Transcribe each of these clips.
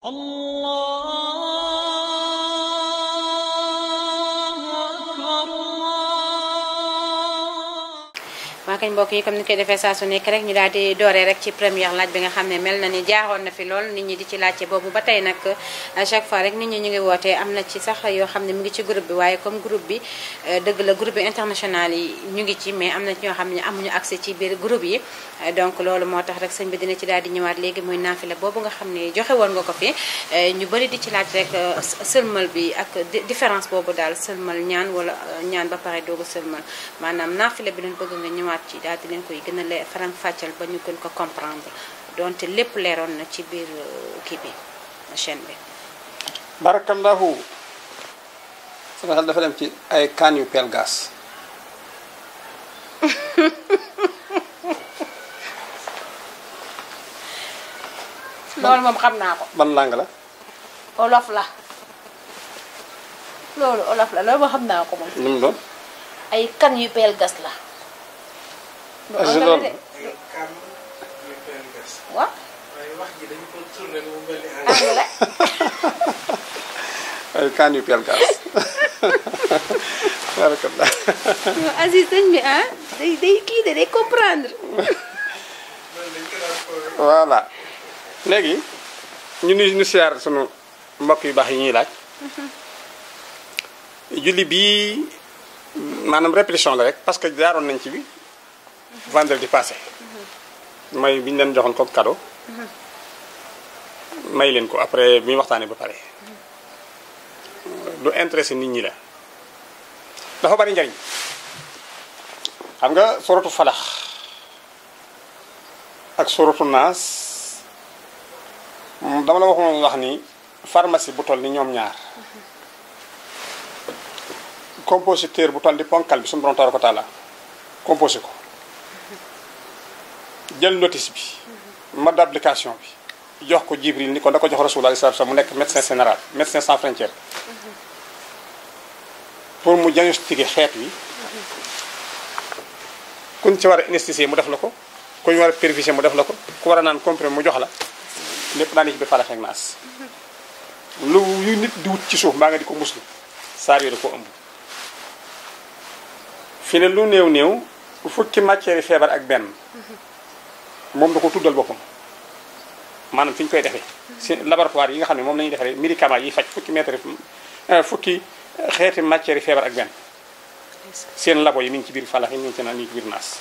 waa kañ mbokk yi comme ni koy defee saa su nekk rek ñu daal di dooree rek ci première laaj bi nga xam ne mel na ni jaaxoon na fi lool nit ñi di ci laajte boobu ba tey nag à chaque fois rek nit ñi ñu ngi wootee am na ci sax yoo xam ne mu ngi ci groupe bi waaye comme groupe bi dëgg la groupe bi international yi ñu ngi ci mais am na ci ñoo xam ne amuñu accès ci biir groupe yi donc loolu moo tax rek sëñ bi dina ci daal di ñëwaat léegi muy naafila boobu nga xam ne joxe woon nga ko fi ñu bëri di ci laaj rek sëlmal bi ak différence boobu daal sëlmal ñaan wala ñaan ba pare doogu sëlmal maanaam naafila bi doon bëgg nga ñëwaat ci daal di leen koy gën a leer faram fàccal ba ñu gën ko comprendre donte lépp leeroon na ci biir kii bi chaîne bi barakallahu sama xel dafa dem ci ay kaan yu peel gaas loolu moom xam naa ko ban langue la olof la loolu olof la loolu moom xam naa ko moom lu mu doon ay kan yu peel gas la est-ce que loolu waaw waaye wax ji dañu ko tourné mu mel ni anglais ay kaan yu peel gaas barakallah Aziz sëñ bi ah day day kii de day comprendre voilà léegi ñu nu ñu siyaar sunu mbokk yu baax yi ñuy laaj julli bii maanaam répétition la rek parce que jaaroon nañ ci bi vendredi passé may bi ñu leen joxoon comme cadeau may leen ko après bi ñu waxtaanee ba pare lu intéressé nit ñi la dafa bari njariñ xam nga soratu falax ak soratu naas dama la waxoon wax ni pharmacie bu toll ni ñoom ñaar compositeur bu toll ni ponkal bi suñu borom tabaaraka wa taala composé ko jël notice bi mode d'application bi jox ko Jibril ni ko da ko jox Rasulullah sallallahu alayhi wasallam mu nekk médecin général médecin sans frontière pour mu diagnostiquer xeet wi kuñ ci war a anesthésier mu def la ko kuñ war a périfier mu def la ko ku war a naan comprimé mu jox la lépp daan ci bi falax ak naas lu yu nit di wut ci suuf mbaa nga di ko muslu saar yooyu da ko ëmb fi ne lu néew néew fukki matière yi feebar ak benn moom da ko tuddal boppam maanaam fi ñu koy defee si laboratoire yi nga xam ne moom la ñuy defaree médicament yi faj fukki mètre fukki xeeti matière yi feebar ak benn seen labo yi mi ngi ci biir falax yi mi ngi ci naan mi ngi ci biir naas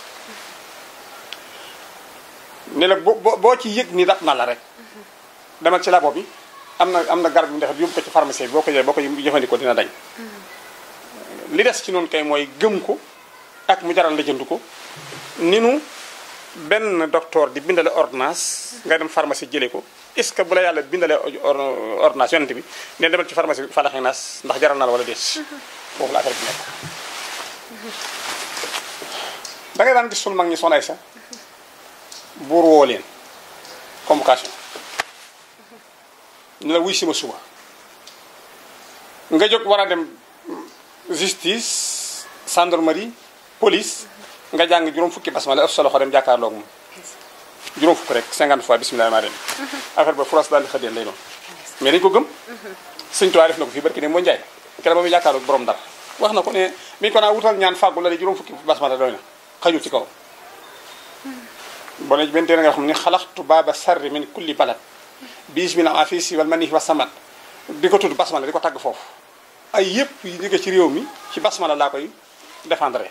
ne la boo boo ci yëg ni dab na la rek demal ci labo bi am na am na garab yu mu defar yóbbu ko ci pharmacie bi boo ko jëlee boo ko jëfandikoo dina dañ li des ci noonu kay mooy gëm ko ak mu jaral la jënd ko ni nu benn docteur di bindale ordonnance nga dem pharmacie jëlee ko est-ce que bu la yàlla bindalee ordonnance yonent bi ne demal ci pharmacie bi falaxee naas ndax jaral na la wala déet foofu la affaire bi nekk da ngay daan gis sunu mag ñi sonay sa buur woo leen convocation ni la wuy si ma suba nga jóg war a dem justice gendarmerie police nga jàng juróom fukki basmala ëf sa loxo dem jàkkaarloog moom juróom fukk rek 50 fois bismillah maa dem affaire ba France daal di xëddeen lay doon mais dañu ko gëm sëñ Tuubaa def na ko fii barki ne moo njaay keroog ba muy jàkkaarloog borom dara wax na ko ne mi ñu ko naa wutal ñaan fàggu la di juróom fukki basmala doy na xajul ci kaw boo ne benn téere nga xam ni xalaxtu baaba sarri min kulli balad bis bi na a fii si wal mani wa samat di ko tudd basmala di ko tagg foofu ay yëpp yi jóge ci réew mi ci basmala laa koy défendre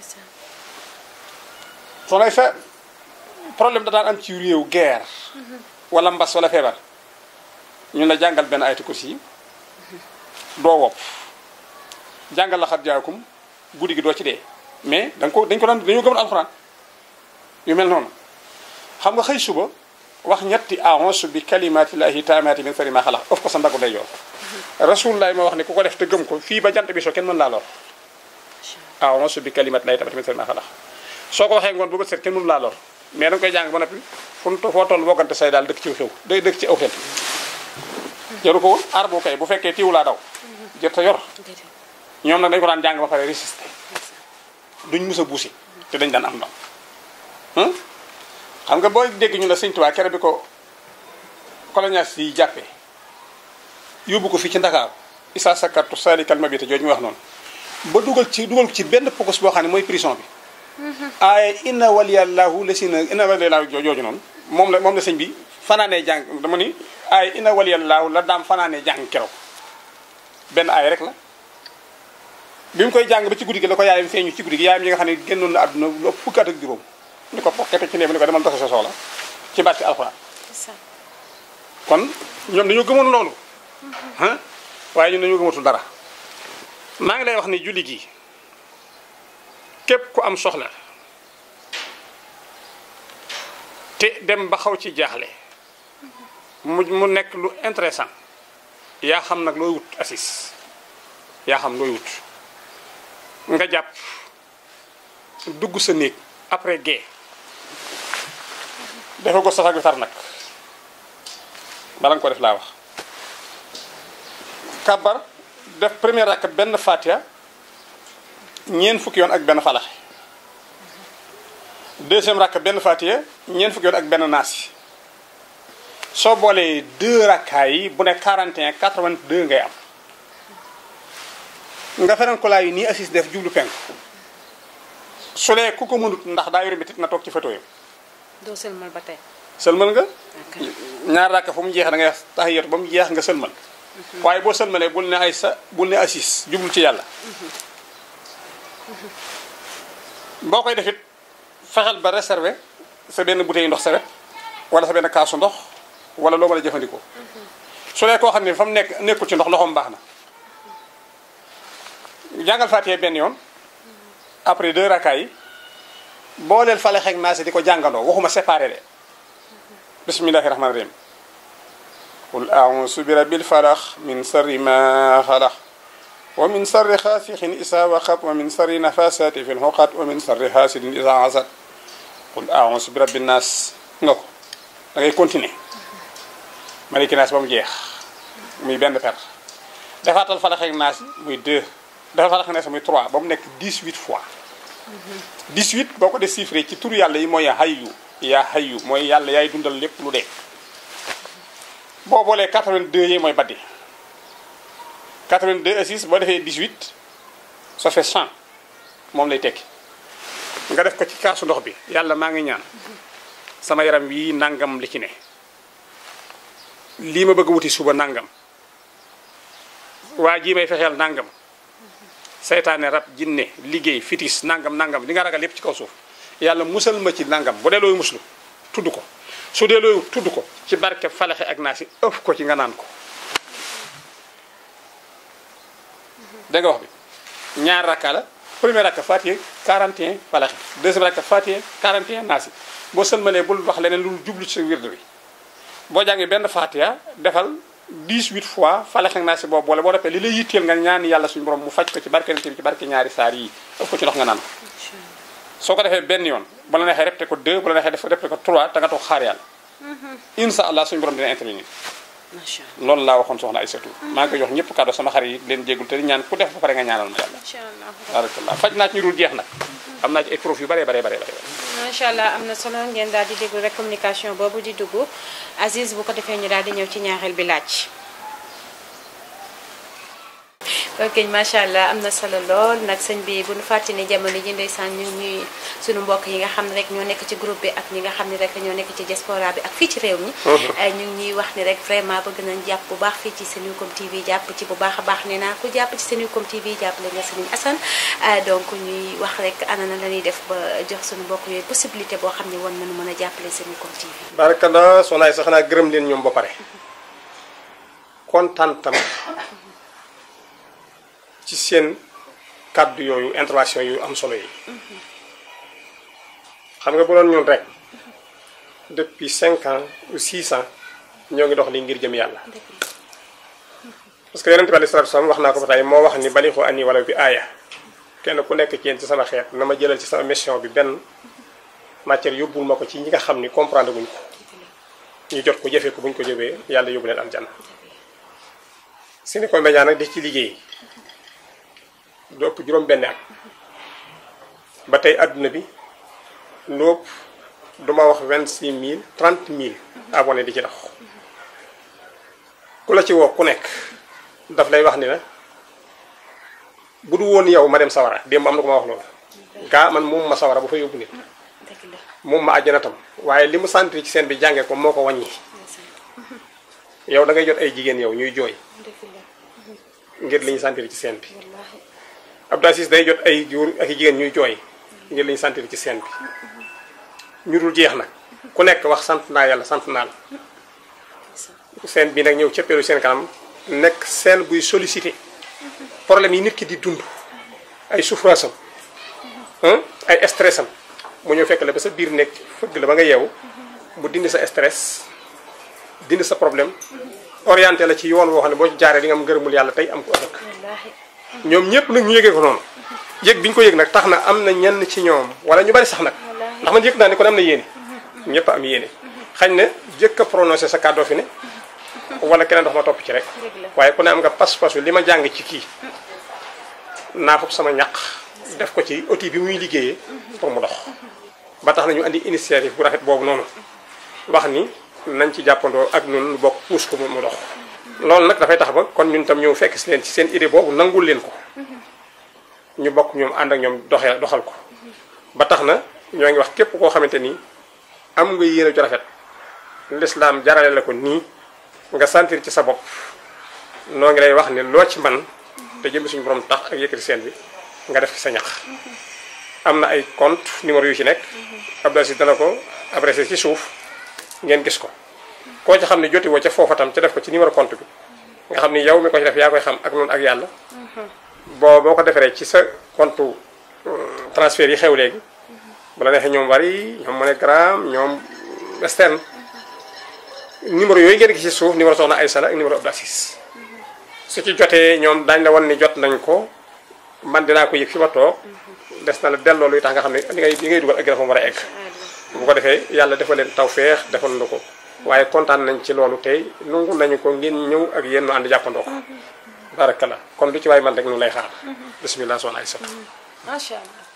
soo lay fe problème da daan am ci réew guerre wala mbas wala feebar ñun la jàngal benn ayatu kursi yi doo wopp jàngal la xat jaakum guddi gi doo ci dee mais da nga ko dañ ko daan dañoo gëmoon alxuraan yu mel noonu xam nga xëy suba wax ñetti a'uuzu bi kalimatillahi taamaati min sharri ma xalaq of ko sa ndagu day yoon rasulullah ma wax ne ku ko def te gëm ko fii ba jant bi soo kenn mën laa lor a'uuzu bi kalimatillahi taamaati min sharri ma xalaq soo ko waxee ngoon bu bët set kenn mënu laa lor mais da nga koy jàng ba noppi fu mu foo toll boggante say daal dëkk ci xew day dëkk ci aw xel jaru ko woon aar boo kay bu fekkee tiiwu laa daw jër ta yor ñoom nag dañu ko daan jàng ba pare résister duñ mus a buusi te dañ daan am ndam xam nga booy dégg ñu la sëñ Tuubaa kere bi ko colonialiste yi jàppee yóbbu ko fii ci Ndakaaru isa sakartu salikal mabita jooju ñu wax noonu ba dugal ci dugal ko ci benn pokos boo xam ne mooy prison bi aaye inna waliyallahu la si na inna waliyallahu jooju noonu moom la moom la sëñ bi fanaanee jàng dama ni aaye inna waliyallahu la daam fanaanee jàng keroog benn aay rek la bi mu koy jàng ba ci guddi gi la ko yaayam feeñu ci guddi gi yaayam yi nga xam ne génnoon na àdduna lu ëpp fukki at ak juróom ni ko pokkete ci néeg ni ko demal doxe sa soxla ci barke alxuraan kon ñoom dañoo gëmoon loolu ah waaye ñun dañoo gëmatul dara maa ngi lay wax ni julli gi képp ku am soxla te dem ba xaw ci jaaxle mu mu nekk lu intéressant yaa xam nag looy wut assis yaa xam looy wut nga jàpp dugg sa néeg après gée dafa ko sasak bi tar nag bala nga ko def laa wax kabar def première rakk benn fatia ñeent fukki yoon ak benn falaxe deuxième rakk benn fatia ñeent fukki yoon ak benn naasi soo boolee deux rakkaay yi bu ne 41 82 ngay am nga feneen ko laay nii assis def jublu penk su dee ku ko mënut ndax daa yore bitit na toog ci photo yi doo sëlmal ba tey sëlmal nga ok ñaar rakk fu mu jeex da ngay taxiyatu ba mu jeex nga sëlmal waaye boo sëlmalee bul ne ay sa bul ne assis jublu ci yàlla boo koy defit fexeel ba réserver sa benn bouteille ndox sa wet wala sa benn kaasu ndox wala loo mën a jëfandikoo su dee koo xam ne fa mu nekk nekkul ci ndox loxoom baax na jàngal Faatiha benn yoon après deux rakkaay yi boo leen fale xeeg naa si di ko jàngandoo waxuma séparé de bismillahi rahmaani rahim qul a'uuzu bi rabbil falaq min sarri ma xalaq wa min sarri xaasiqin isa waqab wa min sarri nafasati fil uqad wa min sarri hasidin isa hasad qul a'uuzu bi rabbin naas nga ko da ngay continuer maliki naas ba mu jeex muy benn per defaatal falax ak naas muy deux defal falax ak naas muy trois ba mu nekk 18 fois 18 boo ko def chiffré ci turu yàlla yi mooy hayyu yaa hayyu mooy yàlla yaay dundal lépp lu dee boo boolee 82 yi mooy baddi 82 assis boo defee 18 ça fait 100 moom lay tekki nga def ko ci kaasu ndox bi yàlla maa ngi ñaan sama yaram wii nangam li ci ne lii ma bëgg wuti suba nangam waa jii may fexeel nangam seytaane rab jinne liggéey fitis nangam nangam li nga ragal lépp ci kaw suuf yàlla musal ma ci nangam bu dee looy muslu tudd ko su dee looy tudd ko ci barke falaxe ak naa si ëf ko ci nga naan ko dégg nga wax bi ñaar rakka la premier rakka fatiye 41 falaxe deuxième rakka fatiye 41 naasi boo sëlmalee bul wax leneen lu jublu ci sa wirde bi boo jàngee benn fatiha defal 18 fois falaxe ak naasi boobu boole boo defee li lay yitteel nga ñaan yàlla suñu borom mu faj ko ci barke nit bi ci barke ñaari saar yi ëf ko ci ndox nga naan ko soo ko defee benn yoon bu la neexee répété ko 2 bu la neexee def répété ko 3 te nga toog xaar yàlla incha allah suñu borom dina intervenir macha loolu laa waxoon soxna Aïssatou maa ngi koy jox ñëpp kàddu sama xarit yi leen jéggul te di ñaan ku def ba pare nga ñaanal ma yàlla allah barakallah faj naa ci ñu dul jeex nag am naa ci ay profit yu bare bare bare bare macha allah am na solo ngeen daal di déglu rek communication boobu di dugg Aziz bu ko defee ñu daal di ñëw ci ñaareel bi laaj. ok macha allah am na solo lool nag sëñ bi bu nu fàtte ni jamono ji ndeysaan ñu ngi ñuy sunu mbokk yi nga xam ne rek ñoo nekk ci groupe bi ak ñi nga xam ne rek ñoo nekk ci diaspora bi ak fii ci réew mi. ñu ngi ñuy wax ni rek vraiment bëgg nañ jàpp bu baax fii ci Senucom TV jàpp ci bu baax a baax nee naa ku jàpp ci Senucom TV jàppale nga Serigne Assane donc ñuy wax rek ana na la ñuy def ba jox sunu mbokk yooyu possibilité boo xam ne war nañu mën a jàppale Senucom TV. barakallah soxnaay sax naa gërëm leen ñoom ba pare kontaan tam ci seen kàddu yooyu intervention yu am solo yi xam nga bu doon ñun rek depuis cinq ans ou six ans ñoo ngi dox li ngir jëm yàlla parce que yonente bi alei salatu salaam wax naa ko ba tey moo wax ni balixu ani wala bi aaya kenn ku nekk ci yéen ci sama xeet na ma jëlal ci sama mission bi benn matière yóbbul ma ko ci ñi nga xam ni comprendre guñ ko ñu jot ko jëfee ko buñ ko jëfee yàlla yóbbu leen aljanna Senucom Média nag di ci liggéey lu ëpp juróom benn at ba tey adduna bi lu ëpp duma wax vingt six mille trente mille abonné di ci dox ku la ci woo ku nekk daf lay wax ni la bu du woon yow ma dem sawara démb am na ko ma wax loolu gaa man moom ma sawara bu fa yóbbu nit dëgg la moom ma àjjana tam waaye li mu sentir ci seen bi jàngee ko moo ko wàññi yow da ngay jot ay jigéen yow ñuy jooy dëgg la ngir li ñu sentir ci seen bi wallaahi Abdou Aziz day jot ay góor ak i jigéen ñuy jooy ngir li ñu sentir ci seen bi ñu dul jeex nag ku nekk wax sant naa yàlla sant naa la seen bi nag ñëw cëppeelu seen kanam nekk seen buy sollicité problème yi nit ki di dund ay souffrance am ay stress am mu ñëw fekk la ba sa biir nekk fëgg la ba nga yeewu mu dindi sa stress dindi sa problème orienté la ci yoon woo xam ne boo ci jaaree di nga am ngërëmul yàlla tey am ko ëllëg wallaahi ñoom ñëpp nag ñu yëgee ko noonu yëg bi ñu ko yëg nag tax na am na ñenn ci ñoom wala ñu bari sax nag ndax man yëg naa ne kon am na yéene ñëpp am yéene xañ ne jëkk a prononcé sa kàddoo fi ne wala keneen dox ma topp ci rek Dëgg la. waaye ku ne am nga pas-pasu li ma jàng ci kii naa fop sama ñaq def ko ci outil bi muy liggéeyee pour mu dox ba tax na ñu andi initiative bu rafet boobu noonu wax ni nañ ci jàppandoo ak ñun lu bokk puus ko mu mu dox loolu nag dafay tax ba kon ñun tam ñëw fekk si leen ci seen idée boobu nangul leen ko ñu bokk ñoom ànd ak ñoom doxee doxal ko ba tax na ñoo ngi wax képp koo xamante ni am nga yéene ju rafet lislaam jarale la ko nii nga sentir ci sa bopp noo ngi lay wax ne loo ci man te jëm suñu borom tax ak yëkkati seen bi nga def ci sa ñax am na ay compte numéro yu ci nekk Abdou Aziz dana ko adressé ci suuf ngeen gis ko koo ci xam ne joti woo ca foofa tam ca def ko ci numéro compte bi nga xam ni yow mi ko ci def yaa koy xam ak noonu ak yàlla boo boo ko defaree ci sa compte euh, transfert yi xew léegi bu la neexee ñoom Wari ñoom MoneyGram ñoom Western numéro yooyu ngeen gis ci suuf numéro soxna Aïssa la ak numéro Abdou Aziz su ci jotee ñoom daañu la wan ni jot nañ ko man dinaa ko yëg fi ma toog des na la delloo luy tax nga xam ne li ngay li ngay dugal ak dafa war a egg bu ko defee yàlla defal leen tawféex defal na ko waaye kontaan nañ ci loolu tey nungu nañu ko ngeen ñëw ak yéen nu ànd jàppandoo ko barakalla kon lu ci waay man rek nu lay xaar bisimilah soxna Aïssa macha allah